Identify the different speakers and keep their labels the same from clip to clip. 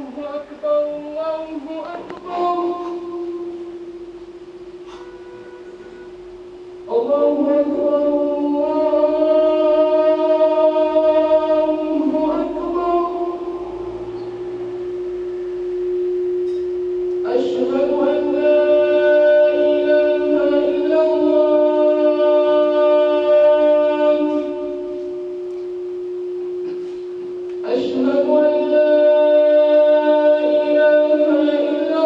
Speaker 1: أكبر الله أكبر الله أكبر الله أكبر أشهد أن لا إله إلا الله أشهد أن لا إله إلا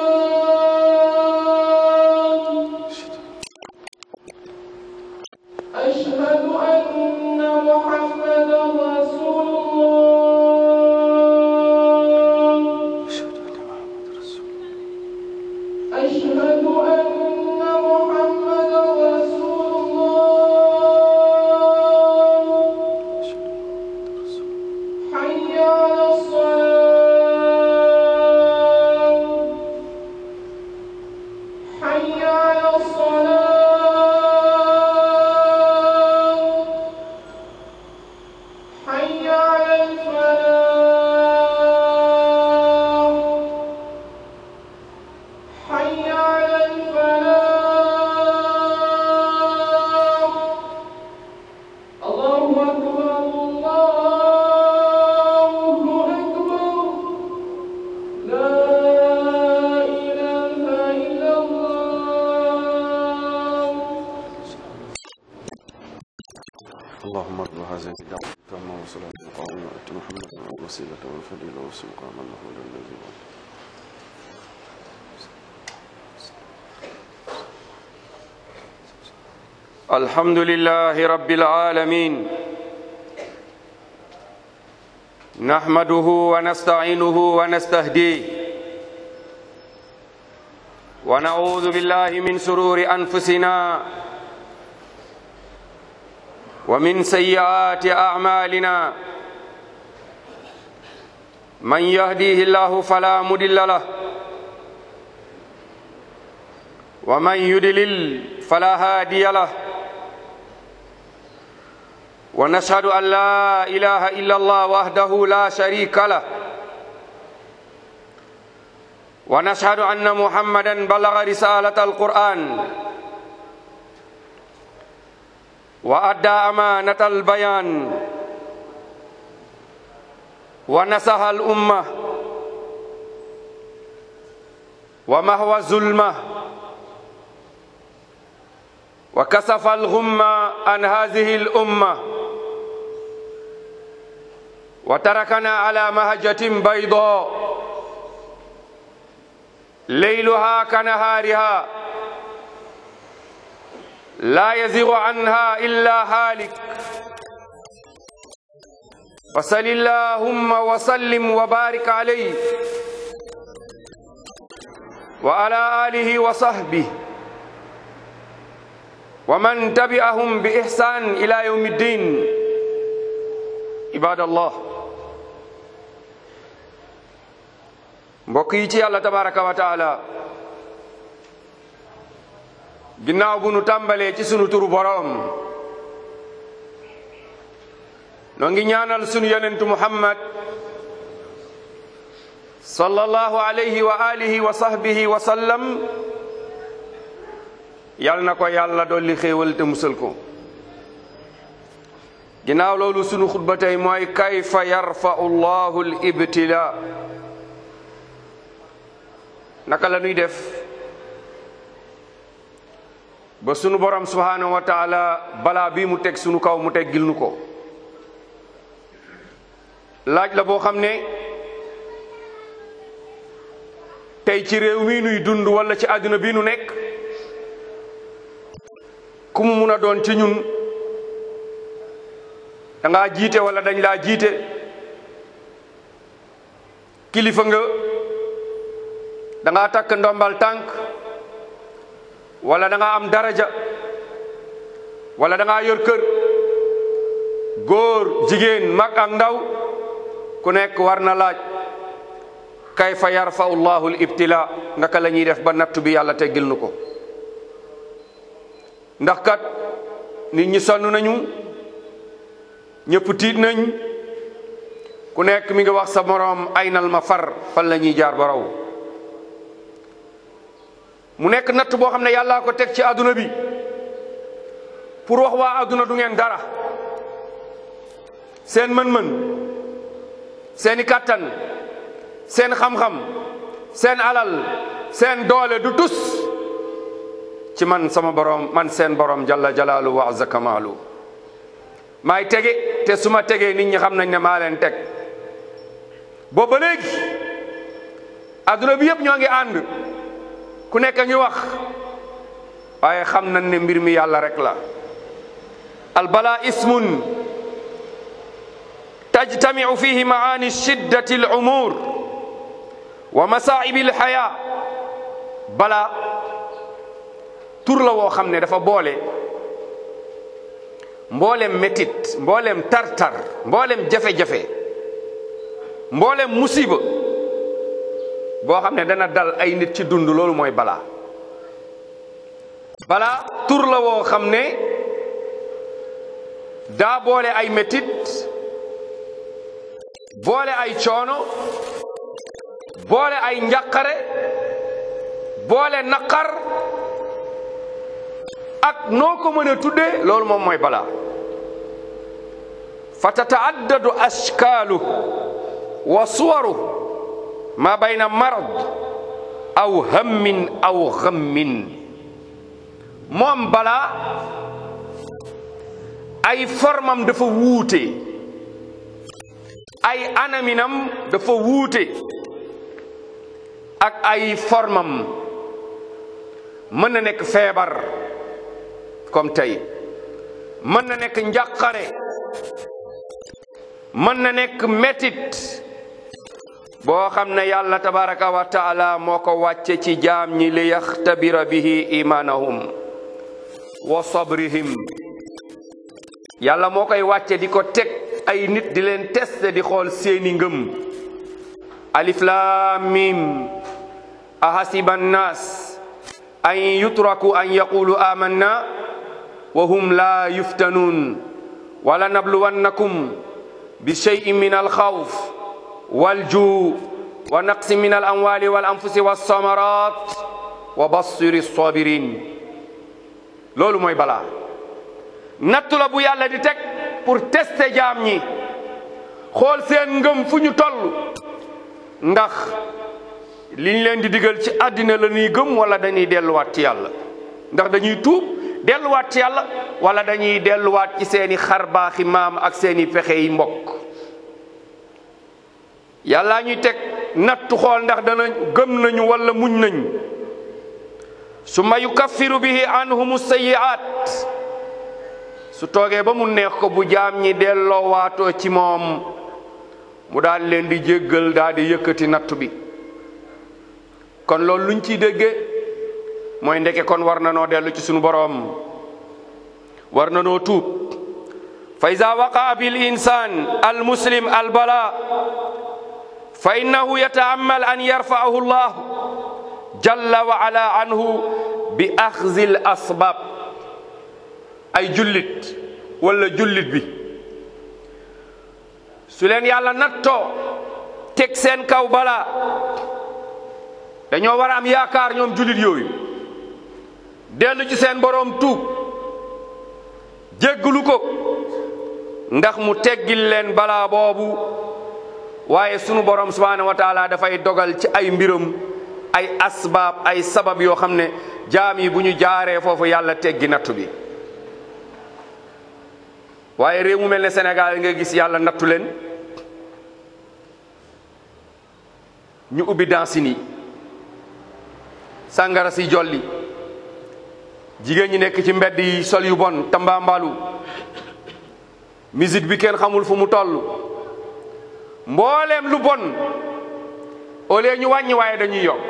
Speaker 1: الله أشهد أن محمدا رسول الله أشهد أن محمدا رسول الله حي على الصلاة حي على الصلاة حي على الفلاح حي على الفلاح الله أكبر الله أكبر لا إله إلا الله
Speaker 2: اللهم ارض هذه الدعوة التامة وصلاة القائمة وأت محمدا الوسيلة والفضيلة والسلطان له الذي بعد الحمد لله رب العالمين نحمده ونستعينه ونستهديه ونعوذ بالله من سرور أنفسنا ومن سيئات أعمالنا من يهديه الله فلا مضل له ومن يضلل فلا هادي له ونشهد أن لا إله إلا الله وحده لا شريك له ونشهد أن محمدا بلغ رسالة القرآن وأدى أمانة البيان ونصح الأمة ومهوى الظلمة وكسف الغمة عن هذه الأمة وتركنا على مهجة بيضاء ليلها كنهارها لا يزيغ عنها إلا هالك وصل اللهم وسلم وبارك عليه وعلى آله وصحبه ومن تبعهم بإحسان إلى يوم الدين عباد الله mbokk yi ci yàlla tabaraka wa taala ginnaaw bu nu tàmbalee ci sunu turu boroom noo ngi ñaanal sunu yonentu muhammad sallallahu alayhi wa alihi wa sahbihi wa sallam yal na ko yàlla dolli xéewal te musal ko ginnaaw loolu sunu xutba tey mooy kayfa yarfa'u llahu al ibtila naka la ñuy def ba sunu borom subhanahu wa taala balaa bii mu teg sunu kaw mu teggil nu ko laaj la boo xam ne tey ci réew mii nuy dund wala ci àdduna bii nu nekk ku mu mun a doon ci ñun da ngaa jiite wala dañ laa jiite kilifa nga da ngaa takk ndombal tànk wala da ngaa am daraja wala da ngaa yor kër góor jigéen mag ak ndaw ku nekk war na laaj kayfa yarfa'u llahu al ibtila naka la ñuy def ba nattu bi yàlla teggil nu ko ndax kat nit ñi sonn nañu ñëpp tiit nañ ku ku nekk mi ngi wax sa moroom aynal ma far fan la ñuy jaar ba raw mu nekk natt boo xam ne yàllaa ko teg ci àdduna bi pour wax waa àdduna du ngeen dara seen mën-mën seeni kàttan seen xam-xam seen alal seen doole du tus ci man sama borom man seen borom jalla jalaalu wa azza kamaalu maay tege te su ma tegee nit ñi xam nañ ne maa leen teg boobu ba léegi adduna bi yëpp ñoo ngi ànd ku nekk a ngi wax waaye xam nañ ne mbir mi yàlla rek la albala ismun tajtamiu fihi maani shiddati al umur wa masaibi al haya bala tur la woo xam ne dafa boole mboolem métit mboolem tartar mboolem jafe-jafe mboolem musiba boo xam ne dana dal ay nit ci dund loolu mooy balaa balaa tur la woo xam ne daa boole ay métit boole ay coono boole ay njàqare boole naqar ak noo ko mën a tuddee loolu moom mooy balaa fa tataaddadu ashkaalu wa suwaru ma bayna marad aw hammin aw ghammin moom balaa ay formam dafa wuute ay anaminam dafa wuute ak ay formam mën na nekk feebar comme tey mën na nekk njàqare mën na nekk metit boo xam ne yàlla tabaraka wa taala moo ko wàcce ci jaam ñi li yaxtabira bihi imanahum wa sabrihim yàlla moo koy wàcce di ko teg ay nit di leen teste di xool seeni ngëm alif lam mim ahasiba annas an yutraku an yaqulu amanna wa hum la yuftanun wala nabluwannakum bi shay'in min alxawf waljuu wa naqsi min alamwali walanfusi walsamarat wa bassiri sabirin loolu mooy balaa nattu la bu yàlla di teg pour tester jaam ñi xool seen ngëm fu ñu toll ndax liñ leen di digal ci àddina la ñuy gëm wala dañuy delluwaat ci yàlla ndax dañuy tuub delluwaat ci yàlla wala dañuy delluwaat ci seeni xarbaaxi maam ak seeni pexe yi mbokk yàllaa ñuy teg nattu xool ndax dana gëm nañu wala muñ nañ summa yukaffiru bihi anhum sayyi'at su toogee ba mu neex ko bu jaam ñi delloo waatoo ci moom mu daal leen di jéggal daal di yëkkati nattu bi kon loolu luñ ciy déggee mooy ndeke kon war na noo dellu ci sunu boroom war na noo tuub fa ida waqaa bil insan al muslim al bala fa innahu yata'ammal an yarfa'ahu llah jalla wa ala anhu bi axzi al asbab ay jullit wala jullit bi su leen yàlla nattoo teg seen kaw balaa dañoo war a am yaakaar ñoom jullit yooyu dellu ci seen boroom tuub jégglu ko ndax mu teggil leen balaa boobu waaye sunu boroom subhaanahu wa taala dafay dogal ci ay mbiram ay asbaab ay sabab yoo xam ne jaam yi bu ñu jaaree foofu yàlla teggi nattu bi waaye réew mu mel ne Sénégal nga gis yàlla nattu leen ñu ubbi dansin yi sàngara si jolli jigéen ñi nekk ci mbedd yi sol yu bon tambaambalu musique bi kenn xamul fu mu toll mbooleem lu bon au lieu ñu wàññi waaye dañuy yokk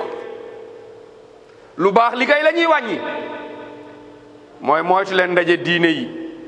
Speaker 2: lu baax li kay la ñuy wàññi mooy moytu leen ndaje diine yi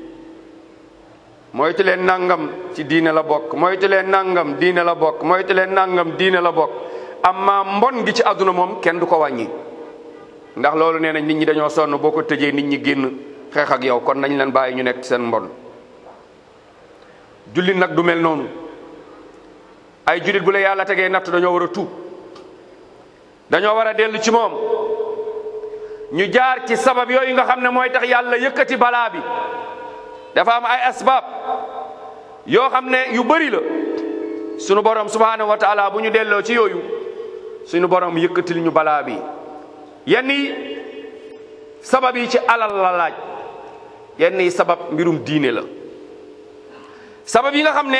Speaker 2: moytu leen nangam ci diine la bokk moytu leen nangam diine la bokk moytu leen nangam diine la bokk amma mbon gi ci àdduna moom kenn du ko wàññi ndax loolu nee nañ nit ñi dañoo sonn boo ko tëjee nit ñi génn xeex ak yow kon nañ leen bàyyi ñu nekk ci seen mbon jullit nag du mel noonu ay julit bu la yàlla tegee natt dañoo war a tuub dañoo war a dellu ci moom ñu jaar ci sabab yooyu nga xam ne mooy tax yàlla yëkkati balaa bi dafa am ay asbaab yoo xam ne yu bëri la sunu borom subhanahu wa taala bu ñu delloo ci yooyu sunu borom yëkkatil ñu balaa bi yenn yi sabab yi ci alal la laaj yenn yi sabab mbirum diine la sabab yi nga xam ne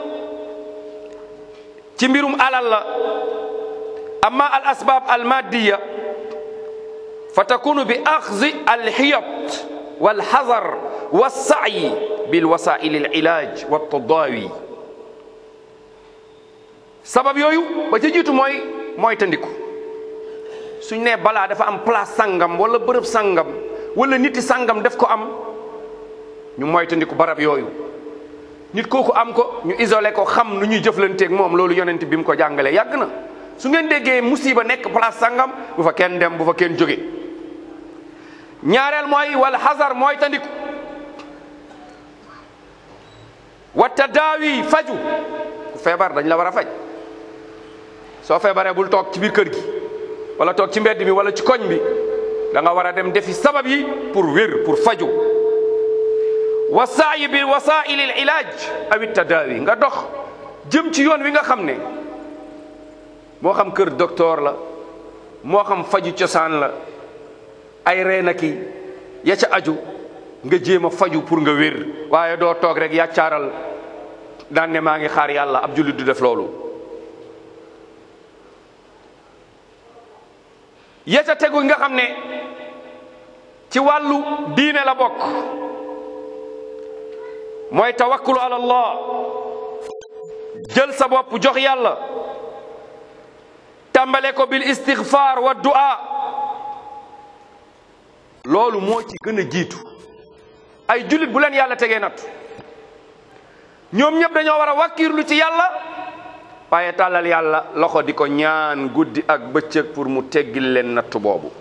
Speaker 2: ci mbirum alal la amma al asbab al maddiya fa takunu bi axzi al xiyat wal xazar والسعي بالوسائل العلاج والتضاوي sabab yooyu ba ca jiitu mooy mooy tandiku suñ nee balaa dafa am place sangam wala bërëb sangam wala niti sangam def ko am ñu mooy tandiku barab yooyu nit kooku am ko ñu isolé ko xam nu ñuy jëflanteeg moom loolu yonent bi mu ko jàngalee yàgg na su ngeen déggee musiba nekk place sangam bu fa kenn dem bu fa kenn jóge ñaareel mooy wala xasar mooy tandiku wa tadaawi faju ku feebar dañ la war a faj soo feebaree bul toog ci biir kër gi wala toog ci mbedd mi wala ci koñ bi da nga war a dem defi sabab yi pour wér pour faju wa saayi bi wasaili l ilaaj awi tadaawi nga dox jëm ci yoon wi nga xam ne moo xam kër docteur la moo xam faju cosaan la ay reena ki ya ca aju nga jéem a faju pour nga wér waaye doo toog rek yàccaaral daan ne maa ngi xaar yàlla ab jullit du def loolu yeta tegu nga xam ne ci wàllu diine la bokk mooy tawakkulu ala allah jël sa bopp jox yàlla tàmbale ko bil istighfar wa du'a loolu moo ci gën a jiitu ay jullit bu leen yàlla tegee natt ñoom ñëpp dañoo war a wàkkiirlu ci yàlla waaye tàllal yàlla loxo di ko ñaan guddi ak bëccëg pour mu teggil leen natt boobu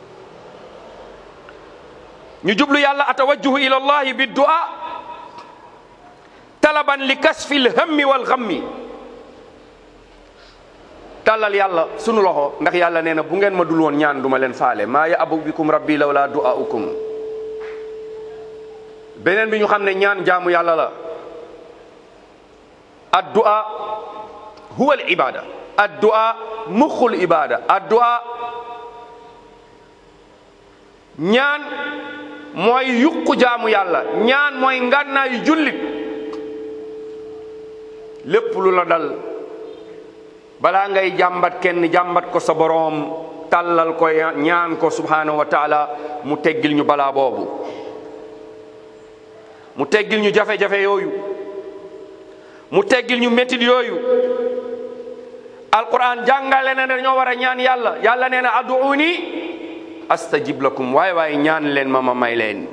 Speaker 2: ñu jublu yàlla atawajjuhu ila allahi bi du'a talaban li kasfi lhammi wal ghammi tàllal yàlla sunu loxo ndax yàlla nee na bu ngeen ma dul woon ñaan duma leen faale maa ya abu bikum rabbi lawla du'aukum beneen bi ñu xam ne ñaan jaamu yàlla la addu'a huwa al ibada addu'a muxul ibada addu'a ñaan mooy yuqu jaamu yàlla ñaan mooy ngànnaayu jullit lépp lu la dal balaa ngay jàmbat kenn jàmbat ko sa boroom tàllal ko ñaan ko subhanahu wa taala mu teggil ñu balaa boobu mu teggil ñu jafe-jafe yooyu mu teggil ñu métit yooyu alquran jàngale na dañoo war a ñaan yàlla yàlla nee na aduuni astajib lakum waaye waaye ñaan leen ma ma may leen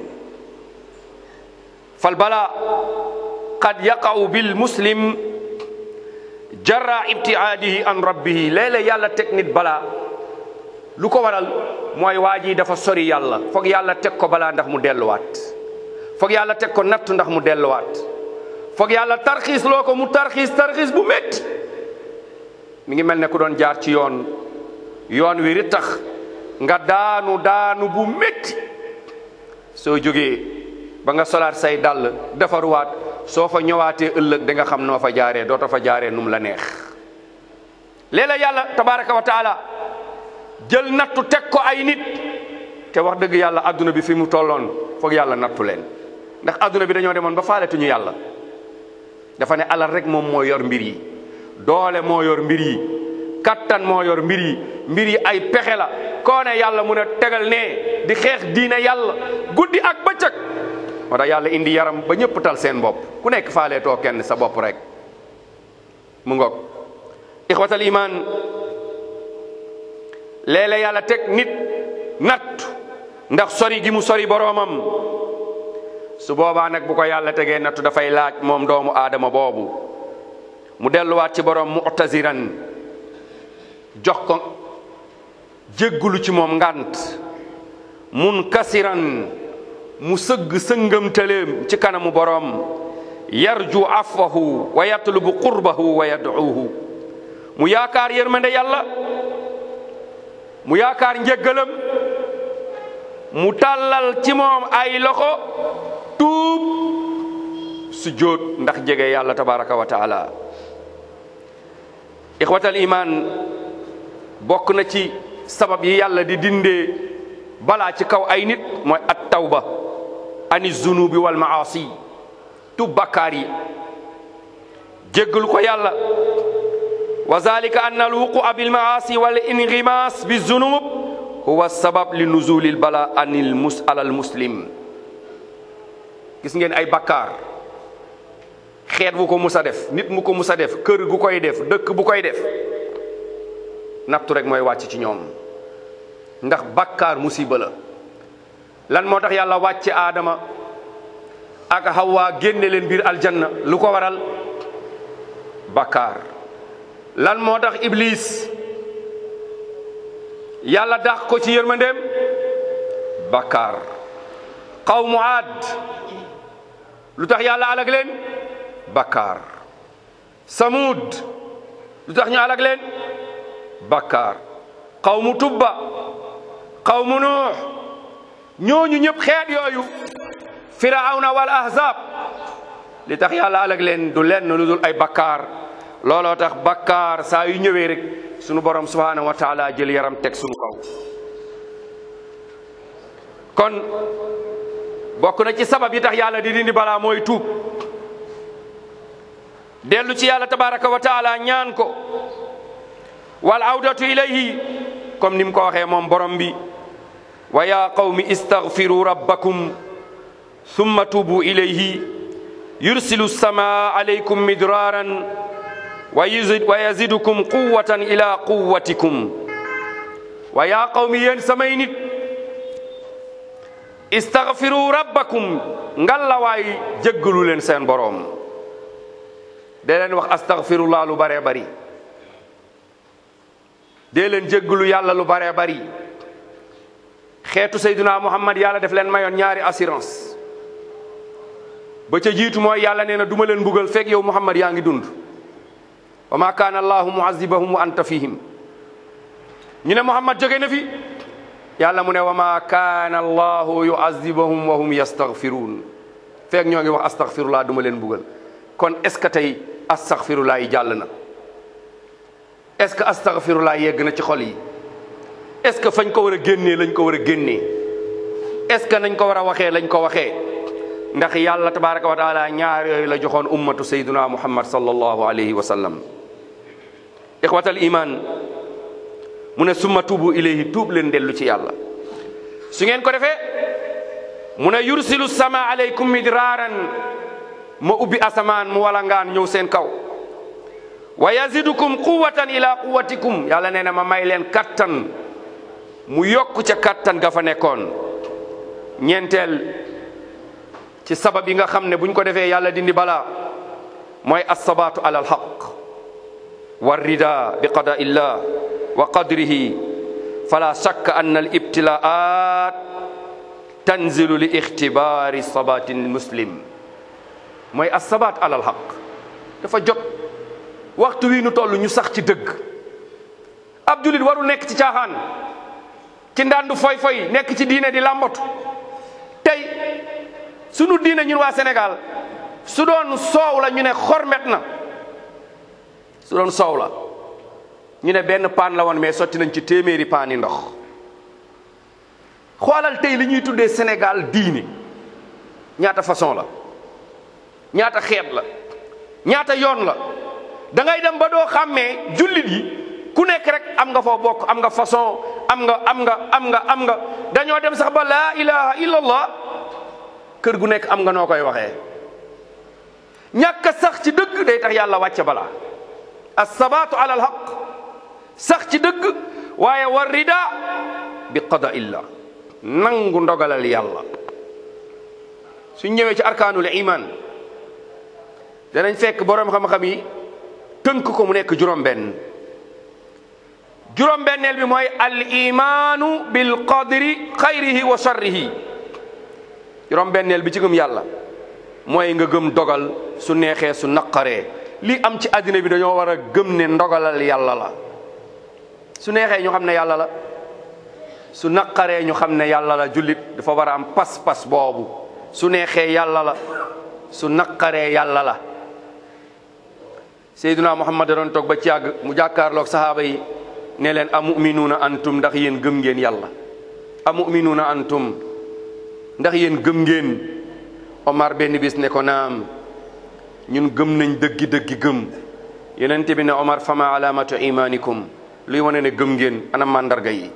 Speaker 2: fal bala qad yaqa'u bil muslim jarra ibtiaadihi an rabbihi léeg-léeg yàlla teg nit balaa lu ko waral mooy waa ji dafa sori yàlla foog yàlla teg ko balaa ndax mu delluwaat foog yàlla teg ko nattu ndax mu delluwaat foog yàlla tarxiis loo ko mu tarxiis tarxiis bu métti mi ngi mel ne ku doon jaar ci yoon yoon wi ri tax nga daanu daanu bu métti soo jógee ba nga solaat say dàll defaruwaat soo fa ñëwaatee ëllëg da nga xam noo fa jaaree doota fa jaaree num la neex léeg-léeg yàlla tabaraka wa taala jël nattu teg ko ay nit te wax dëgg yàlla adduna bi fi mu tolloon foog yàlla nattu leen ndax adduna bi dañoo demoon ba faaletuñu yàlla dafa ne alal rek moom moo yor mbir yi doole moo yor mbir yi kattan moo yor mbir yi mbir yi ay pexe la koo ne yàlla mun a tegal ne di xeex diine yàlla guddi ak bëccëg moo tax yàlla indi yaram ba ñëpp tal seen bopp ku nekk faalee too kenn sa bopp rek mu ngoog ixwatal iman léeg-léeg yàlla teg nit natt ndax sori gi mu sori boroomam su boobaa nag bu ko yàlla tegee nattu dafay laaj moom doomu aadama boobu mu delluwaat ci boroom mu'taziran jox ko jéggulu ci moom ngant mun kasiran mu sëgg sëngam tëleem ci kanamu boroom yarju afwahu wa yatlubu qurbahu wa yad'uuhu mu yaakaar yërmande yàlla mu yaakaar njëggalam mu tàllal ci moom ay loxo tuub su jóot ndax jege yàlla tabaraka wa taala ixwatal iman bokk na ci sabab yi yàlla di dindee balaa ci kaw ay nit mooy at tawba ani zunubi wal maasi tub bakkaar yi jéggalu ko yàlla wa zalika anna alwuqua bil maasi wal ingimas bi zunub huwa sabab li nuzulil bala anil mus alal muslim gis ngeen ay bakkaar xeet bu ko mus a def nit mu ko mus a def kër gu koy def dëkk bu koy def nattu rek mooy wàcc ci ñoom ndax bakkaar musiba la lan moo tax yàlla wàcce aadama ak Hawa génne leen biir aljanna lu ko waral bakkaar lan moo tax iblis yàlla dàq ko ci yërmandeem bakkaar qawmu aad lu tax yàlla alag leen bakkaar samud lu tax ñu alag leen bakkaar qawmu tubba qawmu nuux ñooñu ñëpp xeet yooyu firawna wal ahzab li tax yàlla alag leen du lenn lu dul ay bakkaar looloo tax bakkaar saa yu ñëwee rek sunu borom subhanahu wa taala jël yaram teg sunu kaw kon bokk na ci sabab yi tax yàlla di dindi balaa mooy tuub dellu ci yàlla tabaraka wa taala ñaan ko wal awdatu ilayhi comme ni mu ko waxee moom borom bi wa ya qawmi istaghfiru rabbakum thumma tubu ilayhi yursilu samaa alaykum midraaran wa yazid wa yazidukum quwwatan ila quwwatikum wa ya qawmi yéen samay nit istaghfiru rabbakum ngallawaay jéggalu leen seen boroom dee leen wax astaghfirullah lu baree bari dee leen jéggalu yàlla lu baree bari xeetu sayduna muhammad yàlla def leen mayoon ñaari assurance ba ca jiitu mooy yàlla nee na duma leen mbugal fekk yow muhammad yaa ngi dund wa ma kaana allahu muazibahum wa anta fihim ñu ne muhammad jóge na fi yàlla mu ne wa ma kaana allahu yuazibahum wa hum yastaghfiruun fekk ñoo ngi wax astaghfirullah duma leen mbugal kon est ce que tey astaghfirullah yi jàll na est ce que astaghfirullah yegg na ci xol yi est ce que fañ ko war a génnee lañ ko war a génnee est ce que nañ ko war a waxee lañ ko waxee ndax yàlla tabaraka wa taala ñaar yooyu la joxoon ummatu sayduna muhammad sallallahu alayhi wa sallam ixwatal iman mu ne summa tuubu ilayhi tuub leen dellu ci yàlla su ngeen ko defee mu ne yursilu sama alaykum midraaran ma ubbi asamaan mu walangaan ñëw seen kaw wa yazidukum quwatan ila quwatikum yàlla nee na ma may leen kattan mu yokk ca kattan ga fa nekkoon ñeenteel ci sabab yi nga xam ne buñ ko defee yàlla dindi balaa mooy assabaatu ala alxaq wa rida bi qada illah wa qadrihi fala shakka anna al ibtilaat tanzilu li ixtibaari sabati muslim mooy assabaat ala alxaq dafa jot waxtu wi nu toll ñu sax ci dëgg ab julit warul nekk ci caaxaan ci ndandu foy foy nekk ci diine di làmbatu tey sunu diine ñun waa Sénégal su doon soow la ñu ne xormet na su doon soow la ñu ne benn paan la woon mais sotti nañ ci téeméeri paani ndox xoolal tey li ñuy tuddee Sénégal diine ñaata façon la ñaata xeet la ñaata yoon la da ngay dem ba doo xàmmee jullit yi ku nekk rek am nga foo bokk am nga façon am nga am nga am nga am nga dañoo dem sax ba laa ilaha illallah kër gu nekk am nga noo koy waxee ñàkk a sax ci dëgg day tax yàlla wàcce balaa assabaatu ala alhaq sax ci dëgg waaye war rida bi qada illa nangu ndogalal yàlla suñ ñëwee ci arkaanul iman danañ fekk boroom xam-xam yi tënk ko mu nekk juróom-benn juróom-benneel bi mooy al imaanu bil qadri xayrihi wa sharrihi juróom-benneel bi ci gëm yàlla mooy nga gëm dogal su neexee su naqaree li am ci àddina bi dañoo war a gëm ne ndogalal yàlla la su neexee ñu xam ne yàlla la su naqaree ñu xam ne yàlla la jullit dafa war a am pas-pas boobu su neexee yàlla la su naqaree yàlla la Seydina Muhammad da doon toog ba ci yàgg mu jàkkaarloog sahaaba yi ne leen amuminuuna antum ndax yéen gëm ngeen yàlla amuminuuna antum ndax yéen gëm ngeen Omar benn bis ne ko naam ñun gëm nañ dëggi dëggi gëm yenente bi ne Omar fama alamatu imanikum luy wane ne gëm ngeen ana mandarga yi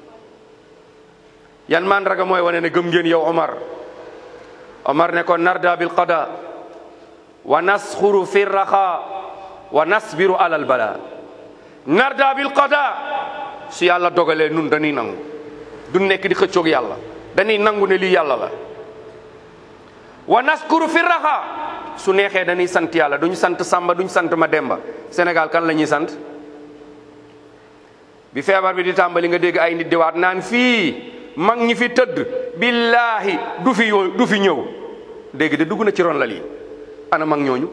Speaker 2: yan mandarga mooy wane ne gëm ngeen yow Omar Omar ne ko narda bil qada wa nasxuru fi raxa wa nasbiru alal bala narda bil qada su yàlla dogalee nun dañuy nangu du nekk di xëccoog yàlla dañuy nangu ne lii yàlla la wa naskuru fi raxa su neexee dañuy sant yàlla duñu sant Samba duñu sant ma Demba Sénégal kan la ñuy sant bi feebar bi di tàmbali nga dégg ay nit di waat naan fii mag ñi fi tëdd billaahi du fi yoo du fi ñëw dégg de dugg na ci ron la lii ana mag ñooñu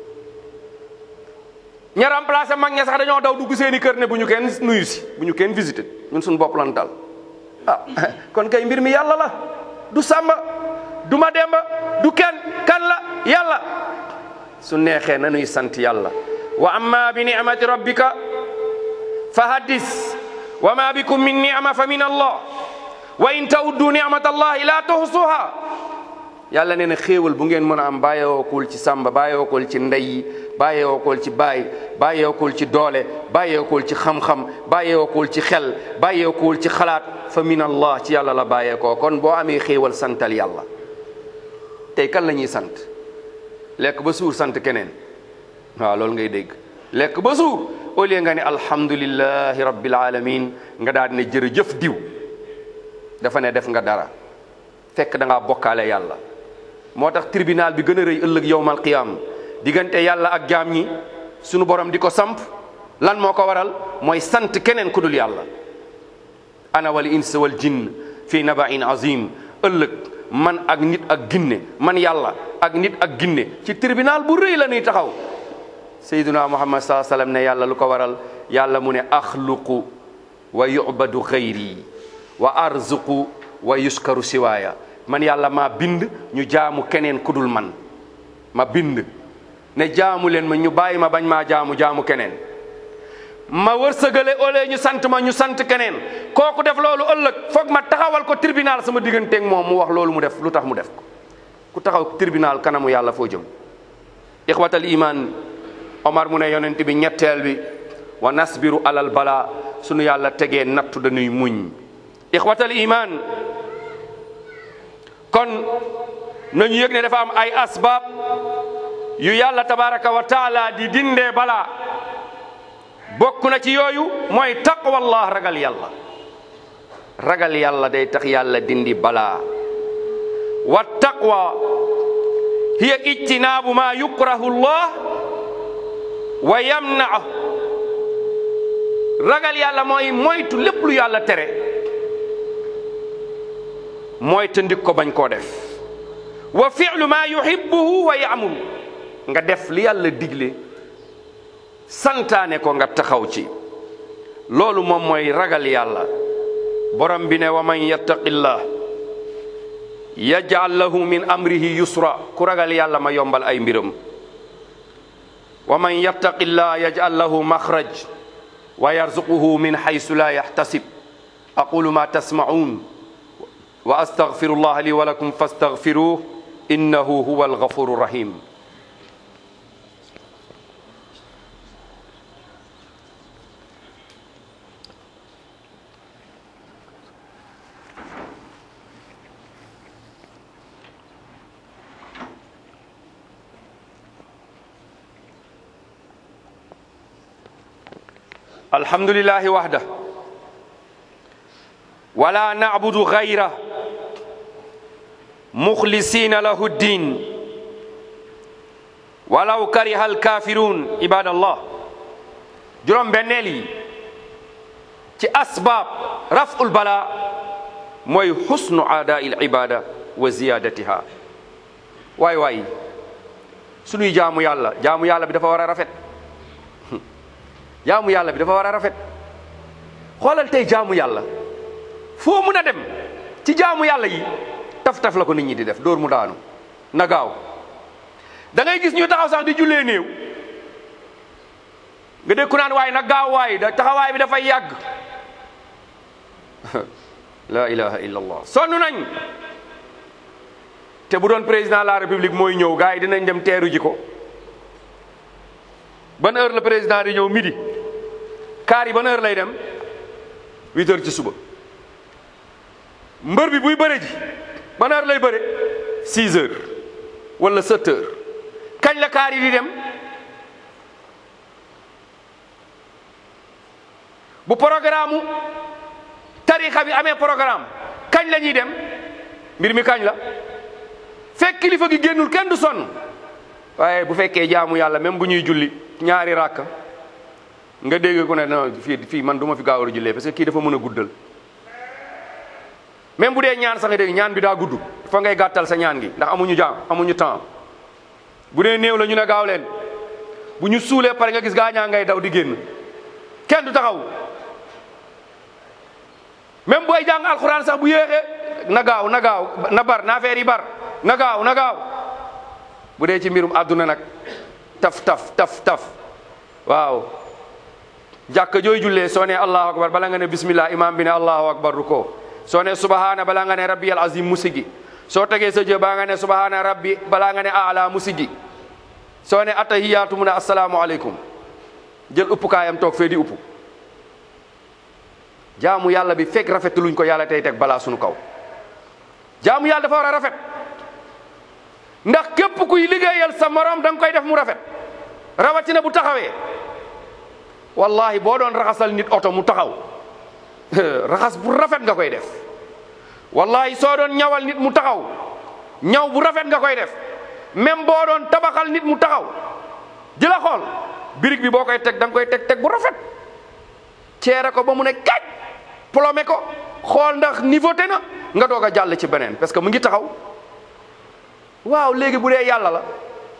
Speaker 2: ña remplacé mag ña sax dañoo daw dugg seeni kër ne bu ñu kenn nuyu si bu ñu kenn visité ñun suñu bopp lan dal ah kon kay mbir mi yàlla la du sàmba du ma demba du kenn kan la yàlla su neexee na nuy sant yàlla wa amma bi ni'mati rabbika fa haddis wa ma bikum min ni'ma fa min allah wa in ta'uddu ni'mata allahi la tuhsuha yàlla nee na xéewal bu ngeen mën a am bàyyeewookul ci sàmba bàyyeewookul ci ndey bàyyeewookul ci baay bàyyeewookul ci doole bàyyeewookul ci xam-xam bàyyeewookul ci xel bàyyeewookul ci xalaat fa min allah ci yàlla la bàyyeekoo kon boo amee xéewal santal yàlla tey kan la ñuy sant lekk ba suur sant keneen waaw loolu ngay dégg lekk ba suur au lieu nga ne alhamdulillahi rabbil alamin nga daal ne jërëjëf diw dafa ne def nga dara fekk da ngaa bokkaale yàlla moo tax tribunal bi gën a rëy ëllëg yowmal qiyam diggante yàlla ak jaam ñi sunu borom di ko samp lan moo ko waral mooy sant keneen ku dul yàlla ana wal ins wal jinn fi nabain azim ëllëg man ak nit ak ginne man yàlla ak nit ak ginne ci tribunal bu rëy la ñuy taxaw sayyiduna muhammad saa sallam ne yàlla lu ko waral yàlla mu ne axluqu wa yubadu xayri wa arzuqu wa yuskaru siwaaya man yàlla maa bind ñu jaamu keneen kudul man ma bind ne jaamu leen ma ñu bàyyi ma bañ maa jaamu jaamu keneen ma wërsëgale ole ñu sant ma ñu sant keneen kooku def loolu ëllëg foog ma taxawal ko tribunal sama digganteeg moom mu wax loolu mu def lu tax mu def ko ku taxaw tribunal kanamu yàlla foo jëm ixwatal iman omar mu ne yonent bi ñetteel bi wa nasbiru alal bala sunu yàlla tegee nattu dañuy muñ ixwatal iman kon nañu yëg ne dafa am ay asbaab yu yàlla tabaraka wa taala di dindee balaa bokk na ci yooyu mooy taqwallah ragal yàlla ragal yàlla day tax yàlla dindi balaa wa taqwa hiya ijtinaabu ma yukrahu llah wa yamna'u ragal yàlla mooy moytu lépp lu yàlla tere mooy te ndik ko bañ koo def wa fi'lu ma yuhibbuhu wa ya'muru nga def li yàlla digle santaane ko nga taxaw ci loolu moom mooy ragal yàlla borom bi ne wa man yattaqillah yaj'al lahu min amrihi yusra ku ragal yàlla ma yombal ay mbiram wa man yattaqillah yaj'al lahu makhraj wa yarzuquhu min haythu la yahtasib aqulu ma tasma'un wa astaghfirullah li wa lakum fastaghfiruh innahu huwa alghafuru rahim الحمد لله وحده ولا نعبد غيره مخلصين له الدين ولو كره الكافرون عباد الله juróom benneel yi ci asbaab raful bala mooy xusnu aada il ibada wa ziyadatiha waay waay suñuy jaamu yàlla jaamu yàlla bi dafa war a rafet jaamu yàlla bi dafa war a rafet xoolal tey jaamu yàlla foo mun a dem ci jaamu yàlla yi taf-taf la ko nit ñi di def dóor mu daanu na gaaw da ngay gis ñu taxaw sax di jullee néew nga dégg ku naan waaye na gaaw waay da taxawaay bi dafay yàgg la ilaha illa allah sonn nañ te bu doon président de la république mooy ñëw gars yi dinañ dem teeru ji ko ban heure la président di ñëw midi kaar yi ban heure lay dem huit heures ci suba mbër bi buy bëre ji ban heure lay bëre six heures wala sept heures kañ la kaar yi di dem bu programme tarixa bi amee programme kañ la ñuy dem mbir mi kañ la fekk kilifa gi génnul kenn du sonn waaye bu fekkee jaamu yàlla même bu ñuy julli ñaari ràkk nga dégg ko ne non fii fii man du ma fi gaaw a jullee parce que kii dafa mën a guddal même bu dee ñaan sax nga dégg ñaan bi daa gudd fa ngay gàttal sa ñaan gi ndax amuñu jaam amuñu temps bu dee néew la ñu ne gaaw leen bu ñu suulee pare nga gis gaa ñaa ngay daw di génn kenn du taxaw même booy jàng alxuraan sax bu yéexee na gaaw na gaaw na bar na affaire yi bar na gaaw na gaaw bu dee ci mbirum àdduna nag taf taf taf taf waaw jàkka jooy jullee soo ne allahu akbar bala nga ne bismillah imam bi ne allahu akbar ruko soo ne subhana bala nga ne rabbi al azim musigi soo tegee sa jë baa nga ne subhana rabbi balaa nga ne ala musigi soo ne attahiyaatu mu ne assalaamu aleykum jël uppukaayam toog fee di upp jaamu yàlla bi fekk rafetluñ ko yàlla tey teg balaa sunu kaw jaamu yàlla dafa war a rafet ndax képp kuy liggéeyal sa morom da nga koy def mu rafet rawatina bu taxawee wallahi boo doon raxasal nit oto mu taxaw raxas bu rafet nga koy def wallahi soo doon ñawal nit mu taxaw ñaw bu rafet nga koy def même boo doon tabaxal nit mu taxaw di la xool birig bi boo koy teg da nga koy teg teg bu rafet ceere ko ba mu ne kaj plomé ko xool ndax niveauté na nga doog a jàll ci beneen parce que mu ngi taxaw waaw léegi bu dee yàlla la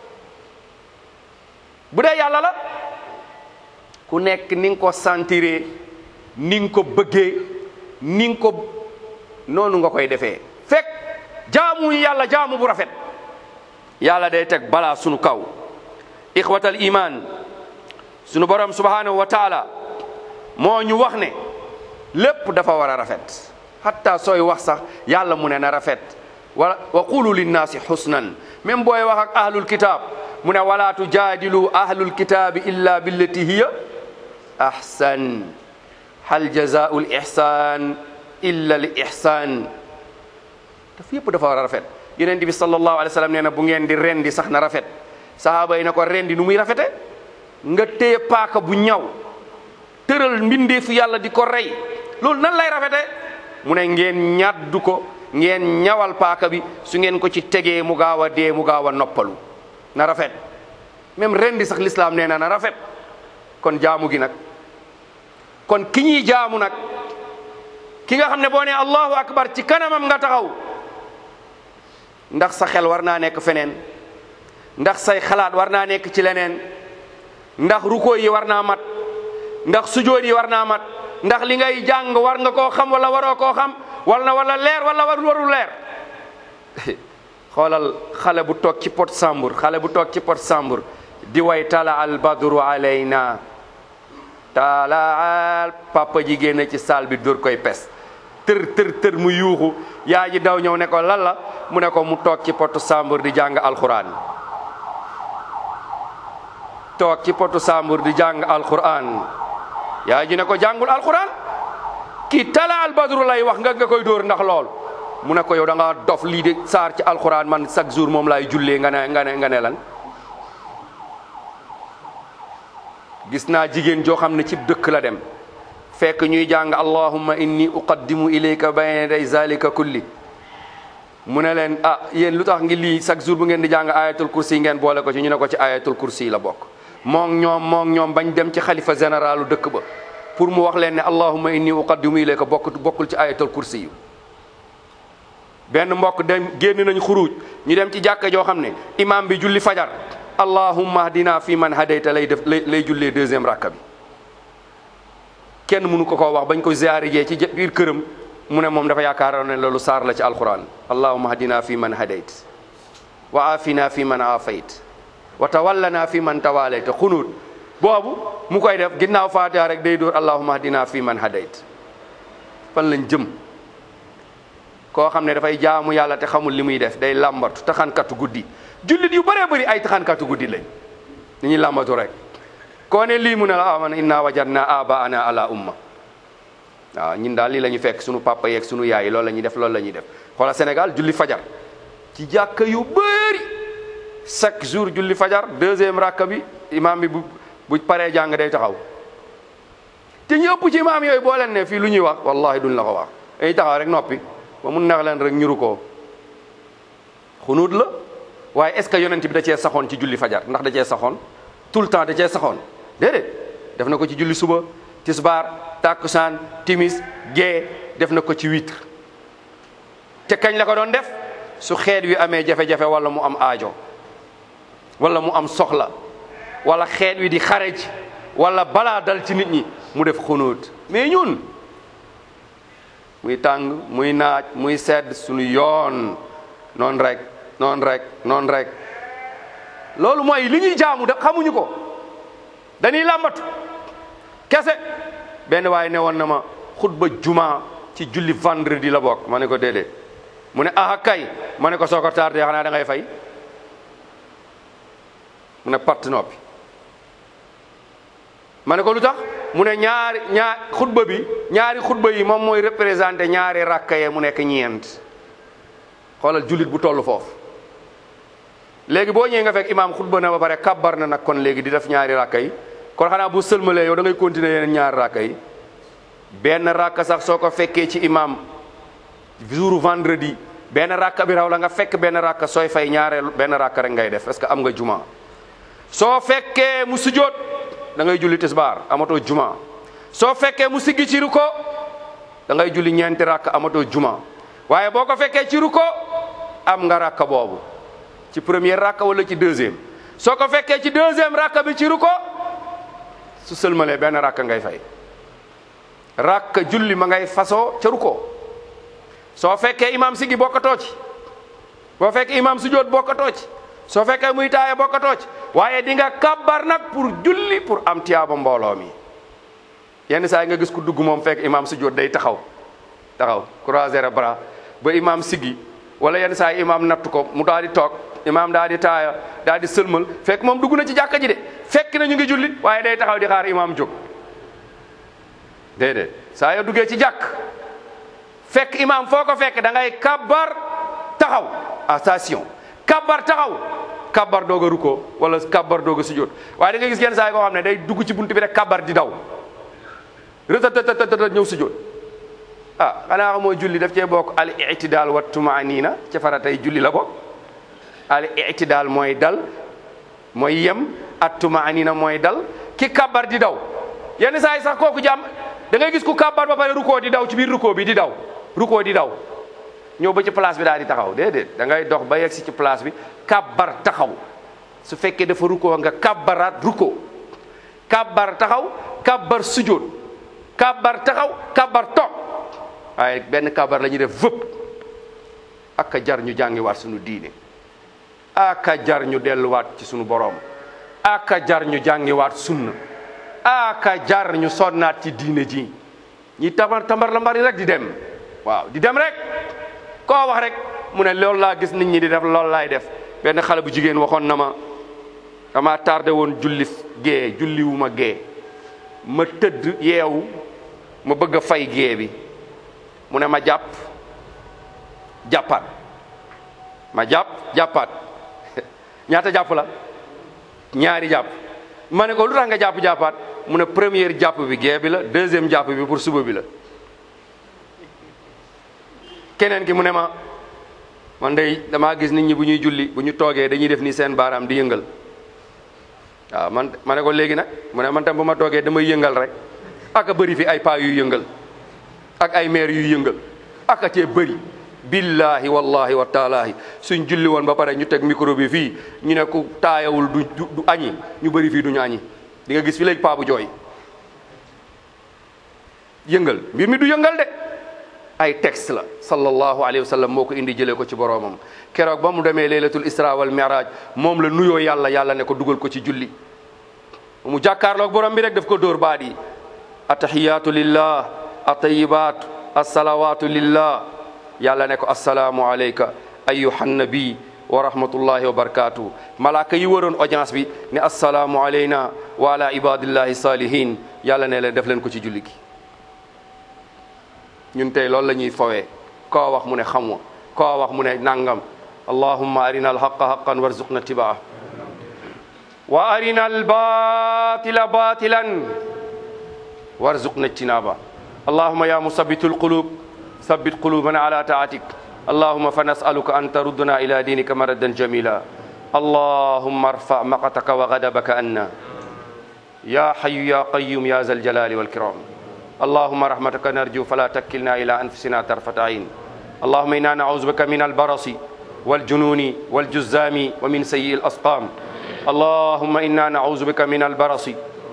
Speaker 2: bu dee yàlla la ku nekk ni nga ko sentiree ni nga ko bëggee ni nga ko noonu nga koy defee fekk jaamu yàlla jaamu bu rafet yàlla day teg balaa sunu kaw ixwatal iman sunu borom subhanahu wa taala moo ñu wax ne lépp dafa war a rafet hatta sooy wax sax yàlla mu ne na rafet wa wa qulu linnaasi xusnan même booy wax ak ahlul kitab mu ne wala tujaadilu ahlul kitaabi illa billati hiya ahsan hal jazaau l ihsan illa l ihsan daf yëpp dafa war a rafet yonent bi sallallahu alayhi wa sallam nee na bu ngeen di rendi sax na rafet sahaaba yi na ko rendi nu muy rafete nga téye paaka bu ñaw tëral mbindeefu yàlla di ko rey loolu nan lay rafete mu ne ngeen ñaddu ko ngeen ñawal paaka bi su ngeen ko ci tegee mu gaaw a dee mu gaaw a noppalu na rafet même rendi sax l'islam nee na na rafet kon jaamu gi nag kon ki ñuy jaamu nag ki nga xam ne boo nee allahu akbar ci kanamam nga taxaw ndax sa xel war naa nekk feneen ndax say xalaat war naa nekk ci leneen ndax ruko yi war naa mat ndax sujood yi war naa mat ndax li ngay jàng war nga koo xam wala waroo koo xam wala wala leer wala war warul leer xoolal xale bu toog ci pot sambur xale bu toog ci pot sambur di way tala al badru alayna tala al papa ji génn ci saal bi dóor koy pes tër tër tër mu yuuxu yaa ji daw ñëw ne ko lan la mu ne ko mu toog ci potu sambur di jàng alquran toog ci potu sambur di jàng alquran yaa ji ne ko jàngul alquran kii tala al badru lay wax nga nga koy dóor ndax lool mu ne ko yow da nga dof lii de saar ci alquran man chaque jour moom laay jullee nga ne nga ne nga ne lan gis naa jigéen joo xam ne ci dëkk la dem fekk ñuy jàng allahumma inni uqaddimu ilayka bayna yaday zalika kulli mu ne leen ah yéen lu tax ngi lii chaque jour bu ngeen di jàng ayatul kursi ngeen boole ko ci ñu ne ko ci ayatul kursi la bokk moom ñoom moom ñoom bañ dem ci xalifa généralu dëkk ba pour mu wax leen ne allahumma inni uqaddimu ilayka bokk bokkul ci ayatul kursi yu benn mbokk dem génn nañ xuruj ñu dem ci jàkka joo xam ne imam bi julli fajar allahumma hdina fi man hadayta lay def lay lay jullee deuxième rakka bi kenn mënu ko koo wax bañ ko ziyaare jee ci biir këram mu ne moom dafa yaakaaroon ne loolu saar la ci alquran allahumma hdina fi man hadayt wa afina fi man afayt wa tawallana fi man tawalayta xunuut boobu mu koy def ginnaaw faatiha rek day dóor allahumma hdina fi man hadayt fan lañ jëm koo xam ne dafay jaamu yàlla te xamul li muy def day làmbatu taxankatu guddi jullit yu bëree bëri ay taxankatu guddi lañ ni ñuy làmbatu rek koo ne lii mu ne la aman inna wajadna abaana ala umma waaw ñun daal lii la ñu fekk sunu papa yeeg sunu yaay loolu la ñuy def loolu la ñuy def xoola Sénégal julli fajar ci jàkka yu bëri chaque jour julli fajar deuxième rakka bi imam bi bu bu paree jàng day taxaw te ñu ëpp ci imam yooyu boo leen ne fii lu ñuy wax wallahi duñ la ko wax dañuy taxaw rek noppi ba mun neex leen rek ñuru ko xunuut la waaye est ce que yonent bi da cee saxoon ci julli fajar ndax da cee saxoon tout le temps da cee saxoon déedéet def na ko ci julli suba tisbaar takkusaan timis gee def na ko ci witre te kañ la ko doon def su xeet wi amee jafe-jafe wala mu am aajo wala mu am soxla wala xeet wi di xare ji wala balaa dal ci nit ñi mu def xunuut mais ñun muy tàng muy naaj muy sedd suñu yoon noonu rek noonu rek noonu rek loolu mooy li ñuy jaamu da xamuñu ko dañuy làmbatu kese benn waaye ne woon na ma xutba juma ci julli vendredi la bokk ma ne ko déedéet mu ne aha kay ma ne ko soo ko tardé xanaa da ngay fay mu ne patt noppi ma ne ko lu tax mu ne ñaari ñaar xutba bi ñaari xutba yi moom mooy représenté ñaari rakka yee mu nekk ñeent xoolal jullit bu toll foofu léegi boo ñëwee nga fekk imaam xutba na ba pare kabbar na nag kon léegi di def ñaari rakka yi kon xanaa bu sëlmalee yow da ngay continuer yeneen ñaari rakka yi benn rakka sax soo ko fekkee ci imaam jour vendredi benn rakka bi raw la nga fekk benn rakka sooy fay ñaareel benn rakka rek ngay def parce que am nga juma soo fekkee mu sujjoot da ngay julli tisbaar amatoo juma soo fekkee mu siggi ci ruko da ngay julli ñeenti rakk amatoo juma waaye boo ko fekkee ci ruko am nga rakka boobu ci première rakka wala ci deuxième soo ko fekkee ci deuxième rakka bi ci ruko su sëlmalee benn rakka ngay fay rakka julli ma ngay fasoo ca ruko soo fekkee imam siggi bokkatoo ci boo fekkee imam sujjoot bokkatoo ci soo fekkee muy taaya bokkatoo ci waaye di nga kabbar nag pour julli pour am tiyaaba mbooloo mi yenn saa yi nga gis ku dugg moom fekk imam sujjoot day taxaw taxaw croiser bras ba imam siggi wala yenn saa yi imam natt ko mu daal di toog imam daal di taaya daal di sëlmal fekk moom dugg na ci jàkka ji de fekk na ñu ngi julli waaye day taxaw di xaar imam jóg déedéet saa yoo duggee ci jàkk fekk imam foo ko fekk da ngay kabbar taxaw attention kabbar taxaw kabbar doog a rukkoo wala kabbar doog a sujjóot waaye da nga gis yenn saa yi koo xam ne day dugg ci buntu bi rek kabbar di daw rëtëtëtëtët ñëw sujjóot ah xanaa xamoo julli daf cee bokk al itidaal wa tumaanina ca faratay julli la bokk al itidaal mooy dal mooy yem at tumaanina mooy dal ki kabbar di daw yenn saa yi sax kooku jàmm da ngay gis ku kabbar ba pare rukkoo di daw ci biir rukkoo bi di daw rukkoo di daw ñëw ba ci place bi daal di taxaw déedéet da ngay dox ba yegg si ci place bi kabbar taxaw su fekkee dafa rukkoo nga kabbaraat rukkoo kabbar taxaw kabbar sujjóot kabbar taxaw kabbar toog waaye benn kabbar la ñuy def vëpp aka jar ñu jàngiwaat suñu diine aka jar ñu delluwaat ci suñu boroom aka jar ñu jàngiwaat sunna aka jar ñu sonnaat ci diine ji ñi tamar tamar la mbari rek di dem waaw di dem rek koo wax rek mu ne loolu laa gis nit ñi di def loolu laay def benn xale bu jigéen waxoon na ma dama tardé woon julli gée julli wu ma gée ma tëdd yeewu ma bëgg a fay gée bi mu ne ma jàpp jàppaat ma jàpp jàppaat ñaata jàpp la ñaari jàpp ma ne ko lu tax nga jàpp jàppaat mu ne première jàpp bi gée bi la deuxième jàpp bi pour suba bi la keneen ki mu ne ma man day damaa gis nit ñi bu ñuy julli bu ñu toogee dañuy def ni seen baaraam di yëngal waaw man ma ne ko léegi nag mu ne man tam bu ma toogee damay yëngal rek ak a bëri fi ay paa yuy yëngal ak ay maire yuy yëngal ak a cee bëri billahi wallahi wa taalaahi suñ julli woon ba pare ñu teg micro bi fii ñu ne ku taayawul du du du añi ñu bëri fii duñu añi di nga gis fi léegi paa bu jooy yëngal mbir mi du yëngal de ay texte la sallallahu alayhi wa sallam moo ko indi jëlee ko ci boroomam keroog ba mu demee laylatul isra wal mi'raj moom la nuyoo yàlla yàlla ne ko dugal ko ci julli mu jàkkaarloog borom bi rek daf ko dóor baat yi atahiyatu lillah atayibaatu assalawatu lillah yàlla ne ko assalaamu alayka ayyuhan nabi wa rahmatullahi wa barakatuh malaaka yi waroon audience bi ne assalaamu alayna wa ala ibadillahi salihin yàlla ne leen def leen ko ci julli gi ñun tey loolu la ñuy fowee koo wax mu ne xamwa koo wax mu ne nangam allahumma arina alhaqa haqan warzuqna tibaa wa arina albatila batilan warzuqna ijtinaba allahumma ya musabbitu alqulub ثبت قلوبنا على طاعتك اللهم فنسألك أن تردنا إلى دينك مردا جميلا اللهم ارفع مقتك وغضبك عنا يا حي يا قيوم يا ذا الجلال والكرام اللهم رحمتك نرجو فلا تكلنا إلى أنفسنا طرفة عين اللهم إنا نعوذ بك من البرص والجنون والجزام ومن سيء الأسقام اللهم إنا نعوذ بك من البرص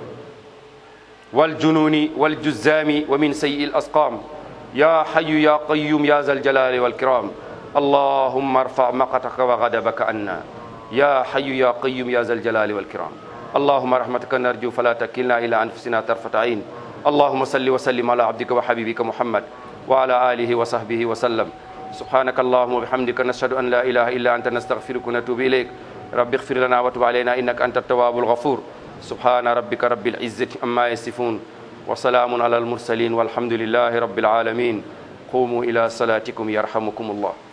Speaker 2: والجنون والجزام ومن سيء الأسقام يا حي يا قيوم يا ذا الجلال والكرام اللهم ارفع مقتك وغضبك عنا يا حي يا قيوم يا ذا الجلال والكرام اللهم رحمتك نرجو فلا تكلنا إلى أنفسنا طرفة عين اللهم صل وسلم على عبدك وحبيبك محمد وعلى آله وصحبه وسلم سبحانك اللهم وبحمدك نشهد أن لا إله إلا أنت نستغفرك ونتوب إليك رب اغفر لنا وتب علينا إنك أنت التواب الغفور سبحان ربك رب العزة عما يصفون وسلام على المرسلين والحمد لله رب العالمين قوموا إلى صلاتكم يرحمكم الله